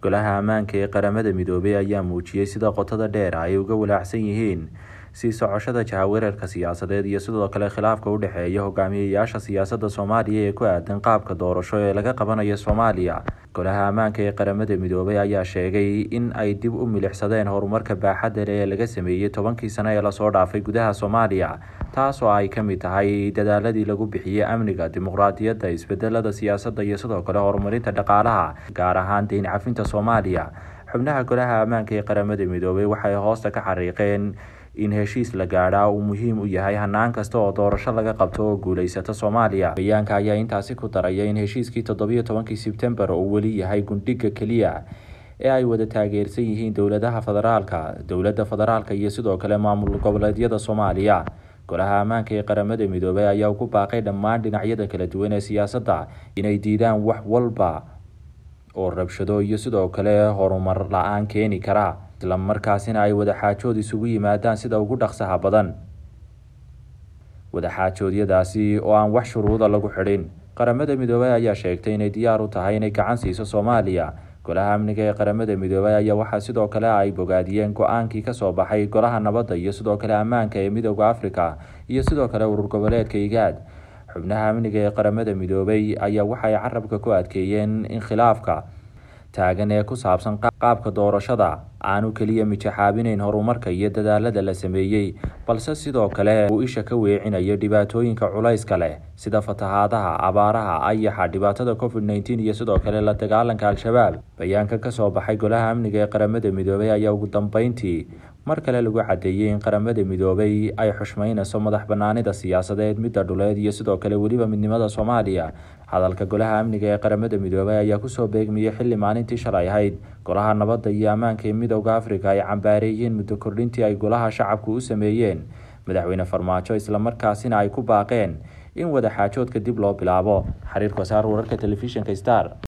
golaha ammaanka ee qaramada midoobay ayaa muujiyey sida qotada dheer ay uga walaacsan yihiin sii socoshada jahawareerka siyaasadeed iyo sidoo kale khilaafka u dhexeeya hogaamiyayaasha siyaasadda soomaaliya ee ku aadan qaabka doorasho ee laga qabanayo soomaaliya golaha ammaanka ee qaramada midoobay ayaa sheegay in ay dib u milixsadeen horumarka baaxadda leh ee laga sameeyey tobankii sano ee lasoo dhaafay gudaha soomaaliya taas oo ay ka mid tahay dadaaladii lagu bixiyey amniga dimuqraadiyadda isbedelada siyaasadda iyo sidoo kale horumarinta dhaqaalaha gaar ahaan deyn cafinta soomaaliya xubnaha golaha ammaanka ee qaramada midoobay waxay hoosta ka xariiqeen in heshiis la gaadhaa uu muhiim u yahay hanaan kasta oo doorasho laga qabto oo guuleysata soomaaliya bayaanka ayaa intaasi ku daraya in heshiiskii toddobiyo tobankii sebtembar uu weli yahay gundhiga keliya ee ay wada taageersan yihiin dowladaha federaalka dowladda federaalka iyo sidoo kale maamul goboleedyada soomaaliya golaha ammaanka ee qaramada midoobay ayaa ugu baaqay dhammaan dhinacyada kala duwan ee siyaasadda inay diidaan wax walba oo rabshado iyo sidoo kale horumar la-aan keeni kara isla markaasina ay wadaxaajood isugu yimaadaan sida ugu dhaqsaha badan wadaxaajoodyadaasi oo aan wax shuruuda lagu xidhin qaramada midoobay ayaa sheegtay inay diyaar u tahay inay gacan siiso soomaaliya golaha amniga ee qaramada midoobay ayaa waxaa sidoo kale ay bogaadiyeen go-aankii kasoo baxay golaha nabadda iyo sidoo kale ammaanka ee midooda africa iyo sidoo kale urur goboleedka igaad xubnaha amniga ee qaramada midoobay ayaa waxay carabka ku adkeeyeen in khilaafka taagan ee ku saabsan qaabka doorashada aanu keliya mijaxaabinayn horumarka iyo dadaalada la sameeyey balse sidoo kale uu isha ka weecinayo dhibaatooyinka culayska leh sida fatahaadaha abaaraha ayaxa dhibaatada covid nneteen iyo sidoo kale la dagaalanka al-shabaab bayaanka kasoo baxay golaha amniga ee qaramada midoobay ayaa ugu dambeyntii mar kale lagu cadeeyey in qaramada midoobay ay xushmeynayso madax banaanida siyaasadeed midda dhuleed iyo sidoo kale weliba midnimada soomaaliya hadalka golaha amniga ee qaramada midoobay ayaa kusoo beegmiyey xilli maalintii shalay ahayd golaha nabadda iyo ammaanka ee midooda africa ay cambaareeyeen muddo kordhintii ay golaha shacabku u sameeyeen madaxweyne farmaajo islamarkaasina ay ku baaqeen in wadaxaajoodka dib loo bilaabo xiriirka wasaar wararka telefishinka star